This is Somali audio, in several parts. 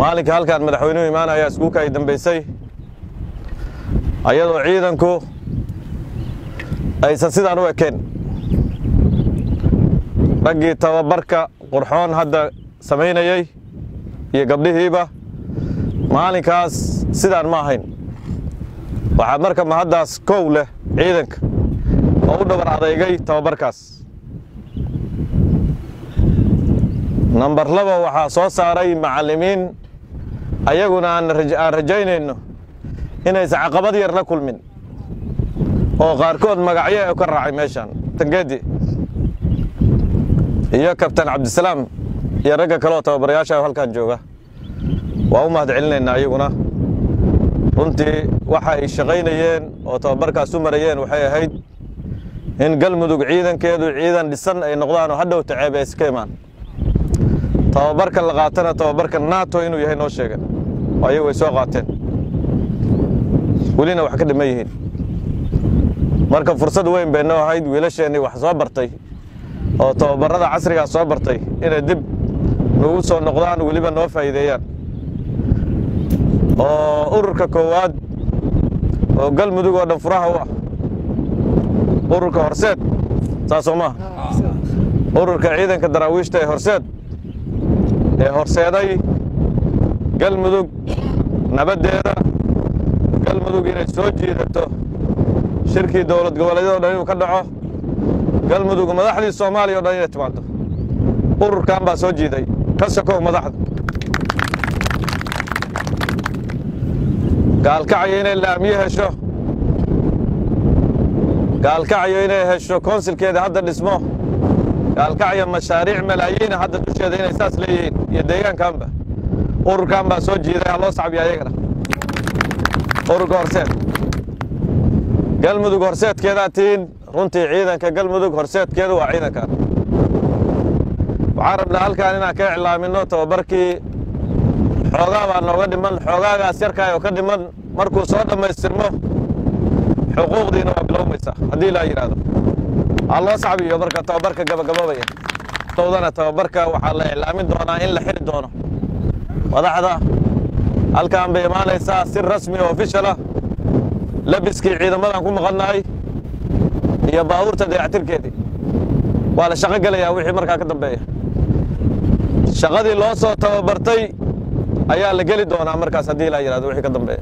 maalinka halkan madaxweynuhu imaanaya iskuulka ay dambaysay ayadoo ciidanku aysan sidaan u ekeen raggii tababarka qurxoon hadda samaynayey iyo gabdhihiiba maalinkaas sidaan ma ahayn waxaa marka mahaddaas kow leh ciidanka oo u dhabar adeygay tababarkaas nambar laba waxaa soo saaray macallimiin ayaguna aan rajaynayno inaysan caqabad yar la kulmin oo qaarkood magacyo u ka raacay meeshaan tangeedi iyo kabtan cabdisalaam iyo ragga kaleoo tababarayaasha halkan jooga waa u mahad celinaynaa iyaguna runtii waxa ay shaqaynayeen oo tababarkaas u marayeen waxay ahayd in galmudug ciidankeedu ciidan dhisan ay noqdaan oo hadhow taceeb ay iska imaan tababarka la qaatana tababarka nato inuu yahay noo sheegan oo ayagu ay soo qaateen welina wax ka dhiman yihiin marka fursad weyn bay noo ahayd wiilasheennii wax soo bartay oo tababarada casrigaas soo bartay inay dib nagu soo noqdaan weliba noo faa'iideeyaan oo ururka koowaad oo galmudug oo dhan furaha u ah ururka horseed saasoo maaha ururka ciidanka daraawiishta ee horseed ee horseeday galmudug nabaddeeda galmudug inay soo jiidato shirkii dowlad goboleedyado dhan inuu ka dhaco galmudug madaxdii soomaaliya o dhan inay timaado ururkan baa soo jiiday ka sokow madaxda gaalkacyo inay laamiye hesho gaalkacyo inay hesho konsilkeeda hadda dhismo gaalkacyo mashaariic malaayiina hadda dusheeda inay saas leeyihiin iyo deegaankanba ururkan baa soo jiiday ha loo sacbiya ayagana ururka horseed galmudug horseedkeedaa tihiin runtii ciidanka galmudug horseedkeedu waa ciidankan waxaan rabnaa halkaan inaan ka iclaamino tababarkii xoogaa baa nooga dhiman xoogaagaas yarkaay oo ka dhiman markuu soo dhammaystirmo xuquuqdiina waa bilowmaysaa haddii laa yidhaahdo ha loo sacbiyo marka tababarka gabagaboobaya towdana tababarka waxaa la iclaamin doonaa in la xiri doono madaxda halkaan bay imaanaysaa si rasmi oo ofishal ah labiskii ciidamadan ku maqannahay iyo baabuurta dayactirkeedii waa la shaqo gelayaa wixii markaa ka dambeeya shaqadii loo soo tababartay ayaa la geli doonaa markaas haddii laa yidhahdo wixii ka dambeeya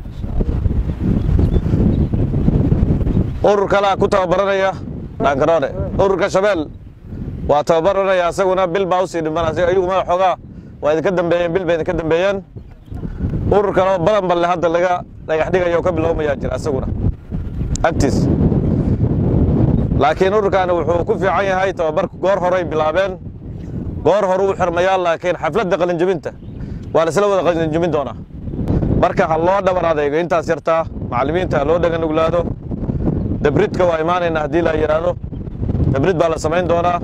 urur kalaa ku tababaranaya dhaankaroone ururka shabeel waa tababaranaya asaguna bil baa usii dhiman ayagu mada xoogaa waa idinka dambeeyeen bil bay idinka dambeeyeen urur kaleo badan balle hadda laga dhagax dhigaya oo ka bilowmayaa jira asaguna agtiis laakiin ururkaani wuxuu ku fiican yahay tababarku goor horay bilaabeen goor horu u xirmayaa laakiin xafladda qalinjebinta waa laisla wada qalinjebin doonaa marka ha loo dhabar adeego intaas yartaa macallimiinta ha loo dhagan uglaado dabridka waa imaanaynaa haddii la yidhaahdo dabrid baa la samayn doonaa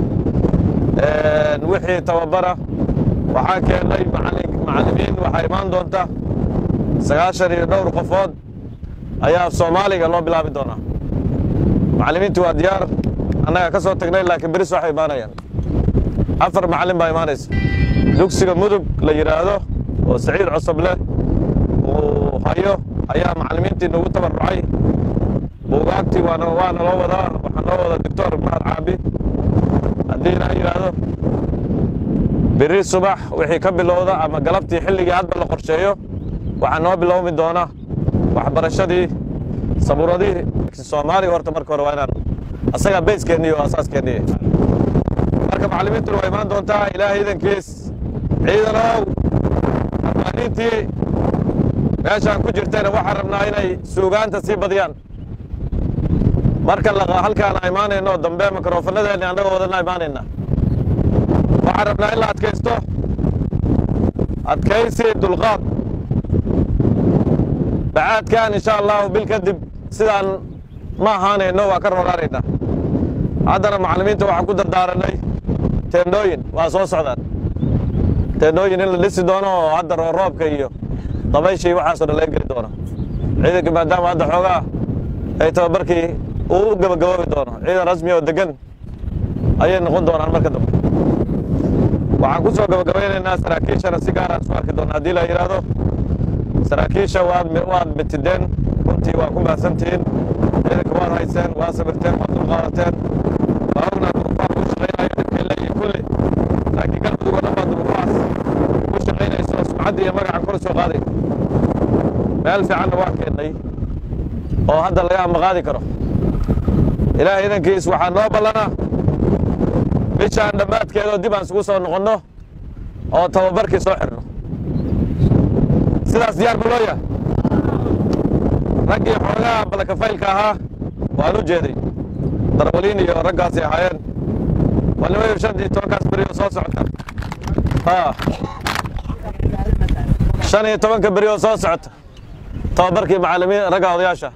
wixii tababara waxaa keennay macallimiin waxaa imaan doonta sagaashan iyo dhowr qofood ayaa soomaaliga loo bilaabi doonaa macallimiintu waa diyaar annagaa ka soo tagnay laakiin beris waxay imaanayaan afar macallin baa imaanaysa dugsiga mudug la yidhaahdo oo saciid cosoble uu hayo ayaa macallimiintii nagu tabarucay buugaagtii waana waana loo wadaa waxaa noo wada doctor mahad caabi haddii ilaa yidhaahdo beri subax wixii ka bilowda ama galabtii xilligii hadba la qorsheeyo waxaa noo bilowmi doona waxbarashadii sabuuradihii soomaaliga horta marka hore waa inaan asagaa bayskeennii oo asaaskeenniy marka macallimiintuna waa imaan doontaa ilaahay idankiis ciidanow amaaniintii meeshaan ku jirtayna waxaan rabnaa inay suugaanta sii badiyaan marka halkaan a imaanayno dambe mikrofanadeenni annagoo wadana imaanayna waxaan rabnaa in la adkaysto adkaysi dulqaad bacaadkan insha allahu bil kadib sidaan ma ahaanayno waa ka roraanaynaa haddana macallimiinta waxaan ku dardaaranay teendhooyin waa soo socdaan teendhooyin in la dhisi doono oo hadda rooroobka iyo dabayshii waxaasoo dhan laga geli doono ciidanka maadaama hadda xoogaa ay tababarkii uu u gabagaboobi doono ciidan rasmi oo degan ayay noqon doonaan marka dambe waxaan ku soo gabagabaynaynaa saraakiishana si gaaraan isu arki doona haddii la yidhaahdo saraakiisha waad waad mitideen runtii waa ku mahadsantihiin ciidanka waad hayseen waa sabirteen waad dulqaadateen waa ognaad duruufaan ku shaqaynayo dhibkay leeyihin kulli laakiin galmudug oo dhan baa duruufahaas ku shaqaynaysa oo sumcadda iyo magaca kor soo qaaday meel fiicanna waa keennay oo hadda laga amaqaadi karo ilaahay idankiis waxaa noo ballanaa bishaan dhammaadkeedoo dib aan isugu soo noqonno oo tababarkii soo xidhno sidaas diyaar ma loo yahay raggii xoogaha balakafaylka ahaa waan u jeeday darwaliin iyo raggaasay ahaayeen walnimayo shan iyo tobankaas berioo soo socota shan iyo tobanka beri oo soo socota tababarkii macallimiin ragga odayaasha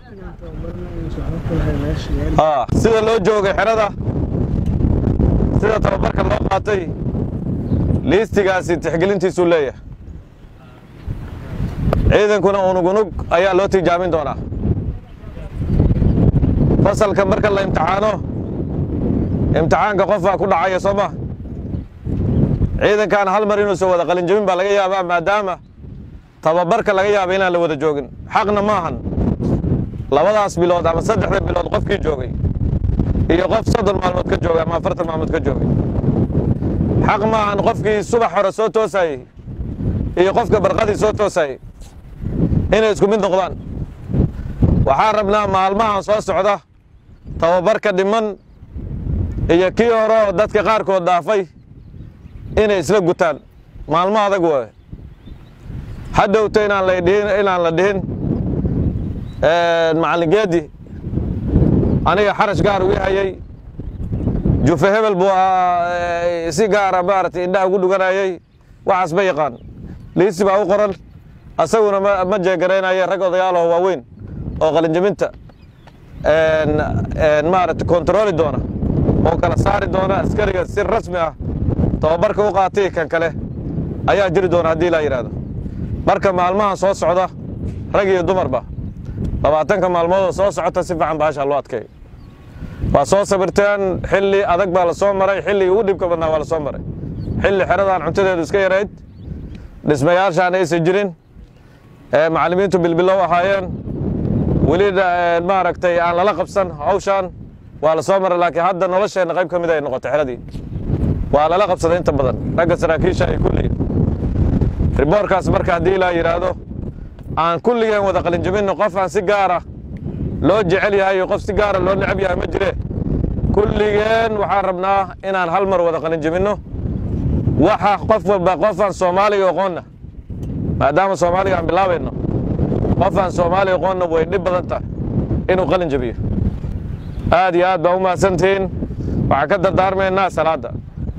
sida loo joogay xerada sida tababarka loo qaatay liistigaasi tixgelintiisuu leeyahay ciidankuna unug unug ayaa loo tijaamin doonaa fasalka marka la imtixaano imtixaanka qofbaa ku dhacaya soo ma ciidankan hal mar inuusan wada qalinjabin baa laga yaabaa maadaama tababarka laga yaaba inaan la wada joogin xaqna ma ahan labadaas bilood ama saddexda bilood qofkii joogay iyo qof soddon maalmood ka joogay ama afartan maalmood ka joogay xaq ma ahan qofkii subax hore soo toosayey iyo qofka barqadii soo toosayey inay isku mid noqdaan waxaan rabnaa maalmahan soo socda tababarka dhiman iyo kii hore oo dadka qaarkood dhaafay inay isla gutaan maalmo adag waaye hadhowta inaan la dhihin inaan la dhihin macallin geedi aniga xarash gaar ugu hayay jufe hebel buu si gaara maaragtay indhaha ugu dhuganayay waxaas ma yaqaan liisi baa u qoran asaguna ma jeegaraynaya rag odayaalaho waaweyn oo qalinjabinta maaragtay kontarooli doona oo kala saari doona askariga si rasmi ah tababarka u qaatay kan kale ayaa jiri doona haddii laa yidhaahdo marka maalmahan soo socda rag iyo dumarba labaatanka maalmoodoo soo socota si fiican baasha loo adkeeyo waa soo sabirteen xilli adag baa la soo maray xilligii ugu dhibka badnaa waa la soo maray xilli xeradaan cuntadeedu iska yarayd dhismayaashaan aysan jirin macallimiintu bilbilow ahaayeen weli maaragtay aan lala qabsan hawshaan waa la soo maray laakiin hadda nolosheenna qayb ka mid ay noqotay xeradii waa lala qabsaday inta badan ragga saraakiisha ay kulli riboorkaas marka haddii laa yidhaahdo aan kulligeen wada qalinjabinno qof aan si gaara loo jecel yahay iyo qof si gaara loo necab yahay ma jire kulligeen waxaan rabnaa inaan hal mar wada qalinjabinno waxa qof walba qofaan soomaaliga aqoonna maadaama soomaaliga aan bilaabayno qofaan soomaaliga aqoonna way dhib badan tahay inuu qalin jabiyo aad iyo aad baa u mahadsantihiin waxaan ka dardaarmaynaa salaadda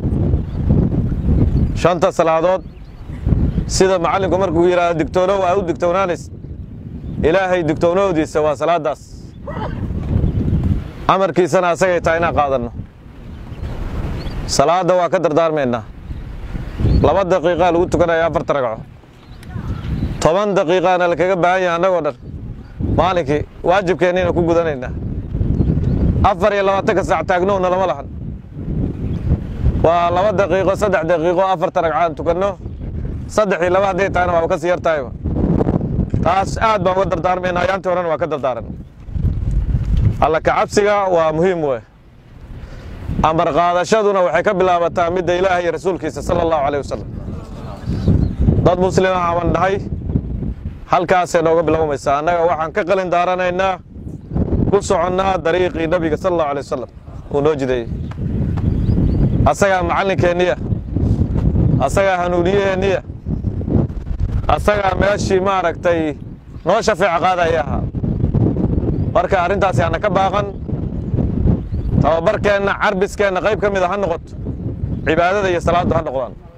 shanta salaadood sida macallinku markuu yidhaahdo digtoonow aa u digtoonaanays ilaahay digtoonowdiisa waa salaaddaas amarkiisana asagay tahay inaan qaadanno salaadda waa ka dardaarmaynaa laba daqiiqaa lagu tukanaya afarta ragco toban daqiiqaana lakaga baahan yahay annagoo dhan maalinkii waajibkeenniina ku gudanaynaa afar iyo labaatanka saac taagnowna lama lahan waa laba daqiiqo saddex daqiiqo afarta ragcaan tukanno saddex iyo laba hadday tahayna waaba ka sii yar tahayba taas aad baan uga dardaarmaynaa ayaantii horena waa ka dardaaran alla kacabsiga waa muhiim wey amar qaadashaduna waxay ka bilaabataa midda ilaaha iyo rasuulkiisa sala allahu alayh wasalam dad muslima aban dhahay halkaasay nooga bilaabamaysaa annaga waxaan ka qalin daaranaynaa ku soconnaa dariiqii nebiga sala allahu alay wasalam uu noo jideeyey asagaa macallinkeenniya asagaa hanuuniyaheenniya asagaa meeshii maaragtay noo shafeeca qaadaya ahaa marka arrintaasi hana ka baaqan tababarkeenna carbiskeenna qayb ka mida ha noqoto cibaadada iyo salaaddu ha noqdaan